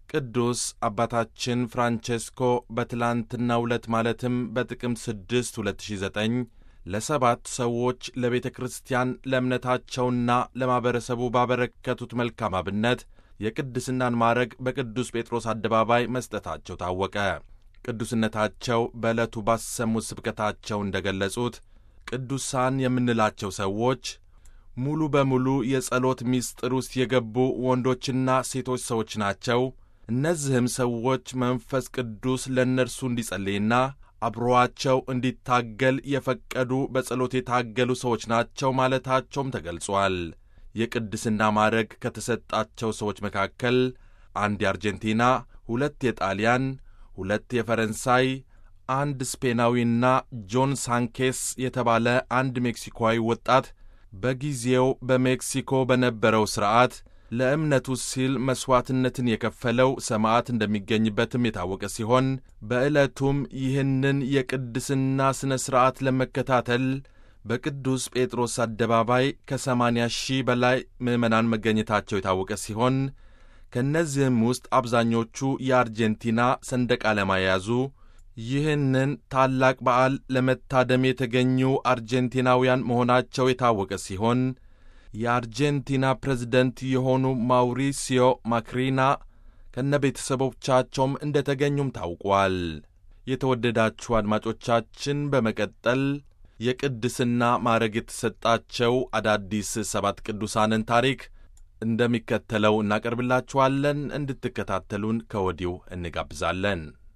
ቅዱስ አባታችን ፍራንቼስኮ በትላንትናው ዕለት ማለትም በጥቅምት 6 2009 ለሰባት ሰዎች ለቤተ ክርስቲያን ለእምነታቸውና ለማኅበረሰቡ ባበረከቱት መልካም አብነት የቅድስናን ማዕረግ በቅዱስ ጴጥሮስ አደባባይ መስጠታቸው ታወቀ። ቅዱስነታቸው በዕለቱ ባሰሙት ስብከታቸው እንደ ገለጹት ቅዱሳን የምንላቸው ሰዎች ሙሉ በሙሉ የጸሎት ምስጢር ውስጥ የገቡ ወንዶችና ሴቶች ሰዎች ናቸው። እነዚህም ሰዎች መንፈስ ቅዱስ ለእነርሱ እንዲጸልይና አብሮአቸው እንዲታገል የፈቀዱ በጸሎት የታገሉ ሰዎች ናቸው ማለታቸውም ተገልጿል። የቅድስና ማዕረግ ከተሰጣቸው ሰዎች መካከል አንድ የአርጀንቲና፣ ሁለት የጣሊያን፣ ሁለት የፈረንሳይ፣ አንድ ስፔናዊና ጆን ሳንኬስ የተባለ አንድ ሜክሲኮዊ ወጣት በጊዜው በሜክሲኮ በነበረው ሥርዓት ለእምነቱ ሲል መሥዋዕትነትን የከፈለው ሰማዕት እንደሚገኝበትም የታወቀ ሲሆን በዕለቱም ይህንን የቅድስና ሥነ ሥርዓት ለመከታተል በቅዱስ ጴጥሮስ አደባባይ ከሰማንያ ሺህ በላይ ምዕመናን መገኘታቸው የታወቀ ሲሆን ከእነዚህም ውስጥ አብዛኞቹ የአርጀንቲና ሰንደቅ ዓላማ የያዙ ይህንን ታላቅ በዓል ለመታደም የተገኙ አርጀንቲናውያን መሆናቸው የታወቀ ሲሆን የአርጀንቲና ፕሬዝደንት የሆኑ ማውሪሲዮ ማክሪና ከነ ቤተሰቦቻቸውም እንደ ተገኙም ታውቋል። የተወደዳችሁ አድማጮቻችን በመቀጠል የቅድስና ማዕረግ የተሰጣቸው አዳዲስ ሰባት ቅዱሳንን ታሪክ እንደሚከተለው እናቀርብላችኋለን። እንድትከታተሉን ከወዲሁ እንጋብዛለን።